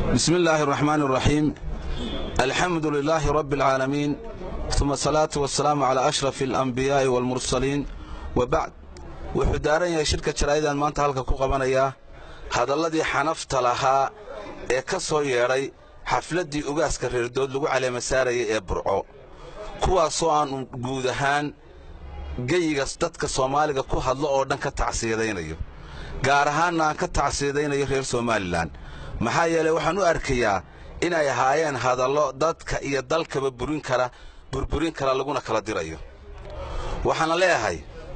بسم الله الرحمن الرحيم الحمد لله رب العالمين ثم الصلاة والسلام على أشرف الأنبياء والمرسلين وبعد wuxuu daaran yahay shirka jaraa'idan maanta halka ku qabanayaa hadalladii xanafta lahaa ee ka soo yeedhay xafladdii ugaaska reerdood lagu caleema saarayay ee burco kuwaasoo aan guud ahaan geyiga dadka soomaaliga ku hadlo oo dhan ka tacsiyadaynayo gaar ahaanna aan ka tacsiyadaynayo reer somalilan maxaa yeelay waxaan u arkayaa inay ahaayeen hadallo dadka iyo dalkaba burin kara burburin kara laguna kala dirayo waxaana leeyahay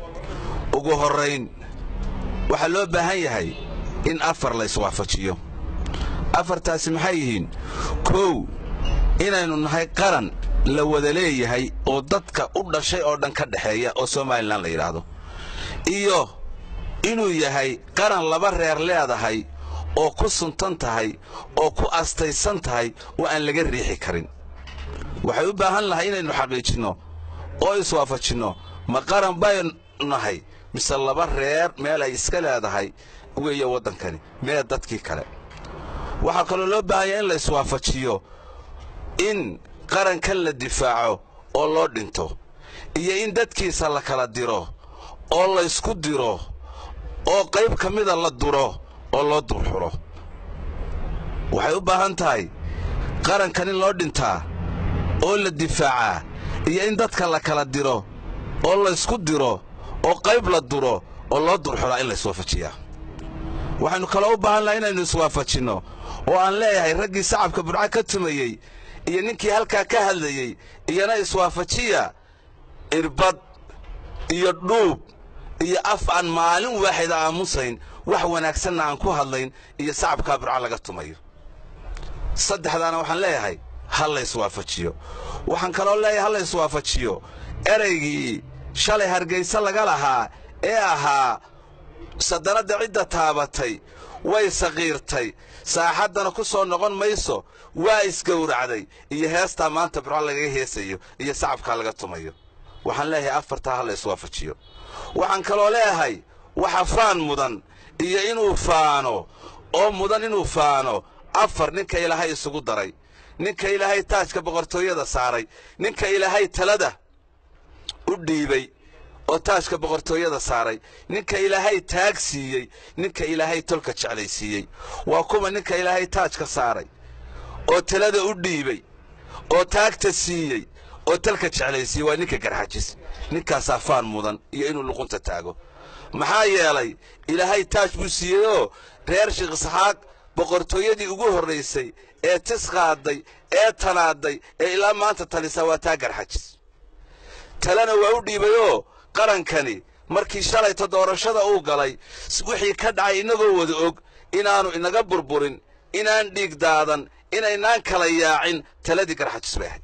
ugu horrayn waxaa loo baahan yahay in afar la iswaafajiyo afartaasi maxay yihiin kow inaynu nahay qaran la wada leeyahay oo dadka u dhashay oo dhan ka dhexeeya oo somalilan la yidhaahdo iyo inuu yahay qaran laba reer leedahay oo ku suntan tahay oo ku astaysan tahay oo aan laga riixi karin waxay u baahan lahay inaynu xaqiijinno oo iswaafajinno ma qaran baynu nahay mise laba reer meel ay iska leedahay weeye waddankani mee dadkii kale waxaa kaloo loo baahanya in la iswaafajiyo in qarankan la difaaco oo loo dhinto iyo in dadkiisa la kala diro oo laysku diro oo qayb ka mida la duro oo loo durxuro waxay u baahan tahay qarankan in loo dhintaa oo la difaacaa iyo in dadka la kala diro oo laysku diro oo qayb la duro oo loo durxuraa in la iswaafajiyaa waxaynu kaloo u baahan laha inaynu iswaafajinno oo aan leeyahay raggii sacabka burca ka tumayey iyo ninkii halkaa ka hadlayey iyana iswaafajiya irbad iyo dhuub iyo af aan maalin waaxida aamusayn wax wanaagsanna aan ku hadlayn iyo sacabkaa burca laga tumayo saddexdaana waxaan leeyahay ha la iswaafajiyo waxaan kaloo leeyahay ha la iswaafajiyo eraygii shalay hargayse laga lahaa ee ahaa sadanadda cidda taabatay way saqiirtay saaxaddana ku soo noqon mayso waa isgowracday iyo heestaa maanta burco lagaga heesayo iyo sacabkaa laga tumayo waxaan leeyahay afartaa ha la iswaafajiyo waxaan kaloo leeyahay waxa faan mudan iyo inuu faano oo mudan inuu faano afar ninka ilaahay isugu daray ninka ilaahay taajka boqortooyada saaray ninka ilaahay talada u dhiibay oo taajka boqortooyada saaray ninka ilaahay taag siiyey ninka ilaahay tolka jeclaysiiyey waa kuwa ninka ilaahay taajka saaray oo talada u dhiibay oo taagta siiyey oo talka jeclaysiiyey waa ninka garxajis ninkaasaa faan mudan iyo inuu luqunta taago maxaa yeelay ilaahay taaj buu siiyeyoo reer sheekh isxaaq boqortooyadii ugu horraysay ee tis qaaday ee tanaaday ee ilaa maanta talisaa waa taa garxajis talena waa u dhiibayoo qarankani markii shalayta doorashada uu galay wixii ka dhacay innagoo wada og inaannu inaga burburin inaan dhiig daadan inaynaan kala yaacin taladii garxajis bay ahayd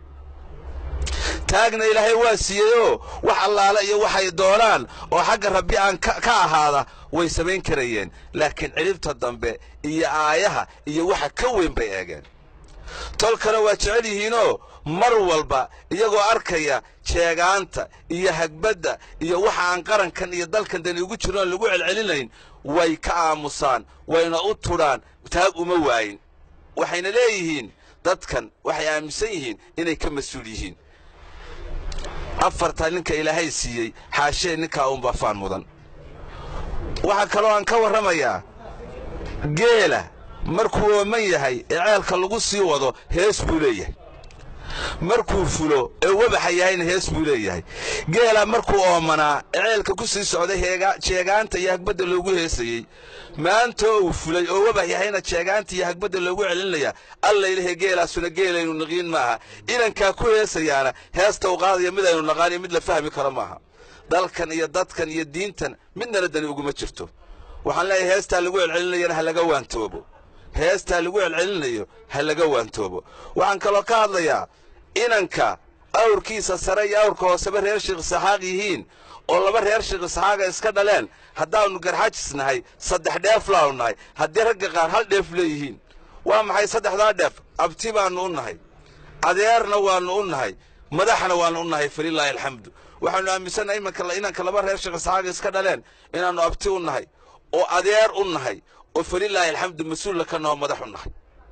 taagna ilaahay waa siiyeyoo wax allaale iyo waxay doonaan oo xagga rabbi aan ka ahaada way samayn karayeen laakiin cilibta dambe iyo aayaha iyo waxa ka weyn bay eegeen tolkana waa jecel yihiinoo mar walba iyagoo arkaya jeegaanta iyo hagbadda iyo waxa aan qarankan iyo dalkan dani ugu jirnoon lagu celcelinayn way ka aamusaan wayna u tudhaan taag uma waayin waxayna leeyihiin dadkan waxay aaminsan yihiin inay ka mas-uul yihiin afartaa ninka ilaahay siiyey xaashee ninkaa uunbaa faan mudan waxaa kaloo aan ka warramayaa geela markuu ooman yahay ee ceelka lagu sii wado hees buu leeyahay markuu fulo ee wabaxa yahayna hees buu leeyahay geela markuu oomanaa ee ceelka ku sii socday jeegaanta iyo hagbadda loogu heesayey maantoo uu fulay oo wabax yahayna jeegaanta iyo hagbadda loogu celinaya allaylahe geelaasuna geelaynu naqiin maaha inankaa ku heesayaana heesta u qaadaya mid aynu naqaaniyo mid la fahmi karo maaha dalkan iyo dadkan iyo diintan midnala dani uguma jirto waxaan leeyahay heestaa lagu celcelinayana ha laga waantoobo heestaa lagu celcelinayo ha laga waantoobo waxaan kaloo ka hadlayaa inanka awrkiisa sare iyo awrka hooseba reer sheekh isxaaq yihiin oo laba reer sheekh isxaaqa iska dhaleen haddaannu garxajis nahay saddex dheef laanu nahay haddii ragga qaar hal dheef leeyihiin waa maxay saddexdaa dheef abti baannu u nahay adeerna waannu u nahay madaxna waannu u nahay falilaahi alxamdu waxaannu aaminsannahay imanka inanka laba reer sheekh isxaaqa iska dhaleen inaannu abti u nahay oo adeer u nahay oo falilaahi alxamdu mas-uulla ka noo madax u nahay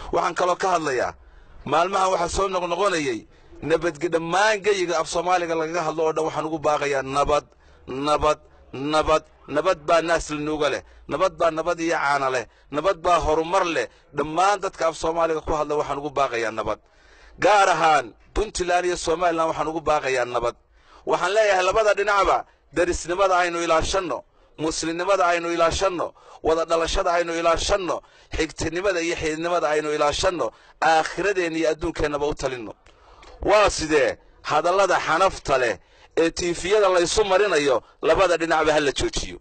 waxaan kaloo ka hadlayaa maalmahan waxaa soo noqnoqonayey nabadge dhammaan geyiga af soomaaliga lagaga hadlo oo dhan waxaan ugu baaqayaa nabad nabad nabad nabad baa naaslinuuga leh nabad baa nabad iyo caana leh nabad baa horumar leh dhammaan dadka af soomaaliga ku hadla waxaan ugu baaqayaa nabad gaar ahaan puntland iyo somalilan waxaan ugu baaqayaa nabad waxaan leeyahay labada dhinacba darisnimada aynu ilaashanno muslimnimada aynu ilaashanno wada dhalashada aynu ilaashanno xigtinimada iyo xididnimada aynu ilaashanno aakhiradeenna iyo adduunkeennaba u talinno waa sidee hadallada xanafta leh ee tiifiyada laysu marinayo labada dhinacba ha la joojiyo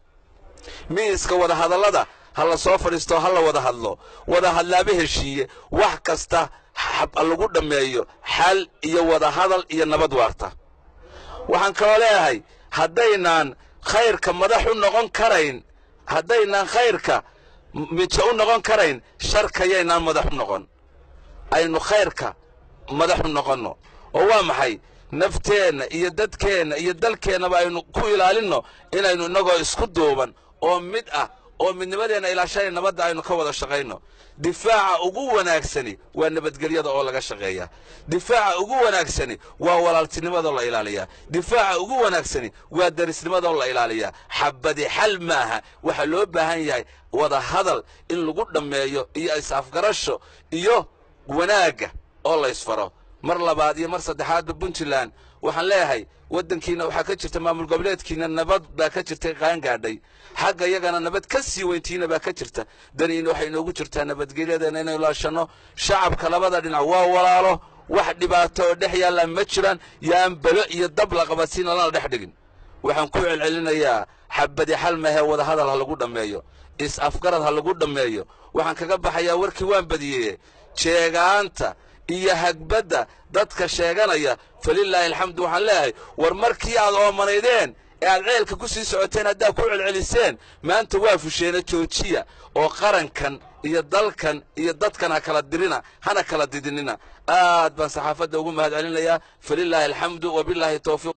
miiska wada hadallada ha la soo fadhiisto ha la wada hadlo wada hadlaaba heshiiye wax kasta lagu dhammeeyo xal iyo wada hadal iyo nabad waarta waxaan kaloo leeyahay haddaynaan khayrka madax u noqon karayn haddaynaan khayrka mijo u noqon karayn sharkayaynaan madax u noqon aynu khayrka madax u noqonno oo waa maxay nafteenna iyo dadkeenna iyo dalkeennaba aynu ku ilaalinno inaynu innagoo isku duuban oo mid ah oo midnimadeenna ilaashanay nabadda aynu ka wada shaqayno difaaca ugu wanaagsani waa nabadgelyada oo laga shaqeeya difaaca ugu wanaagsani waa walaaltinimadoo la ilaaliyaa difaaca ugu wanaagsani waa darisnimadoo la ilaaliyaa xabadi xal maaha waxaa loo baahan yahay wada hadal in lagu dhammeeyo iyo is-afgarasho iyo wanaagga oo la ysfaro mar labaad iyo mar saddexaadba puntland waxaan leeyahay waddankiina waxaa ka jirta maamul goboleedkiina nabad baa ka jirtay qaangaadhay xagga iyagana nabad ka sii weyntiina baa ka jirta daniina waxay inoogu jirtaa nabadgelyadeena inaynu laashanno shacabka labada dhinac waa walaalo wax dhibaato oo dhex yaalla ma jiraan yaan belo iyo dab la qabadsiina lana dhex dhigin waxaan ku celcelinayaa xabadi xal mahee wada hadal ha lagu dhammeeyo is-afgarad ha lagu dhammeeyo waxaan kaga baxayaa warkii waan badiyeye jeegaanta iyo hagbadda dadka sheeganaya falilaahi alxamdu waxaan leeyahay war markii aad oomanaydeen ee aad ceelka ku sii socoteen haddaad ku celceliseen maanta waa fusheena joojiya oo qarankan iyo dalkan iyo dadkan ha kala dirina hana kala didinina aad baan saxaafadda ugu mahad celinayaa falilaahi alxamdu wabilaahi towfiiq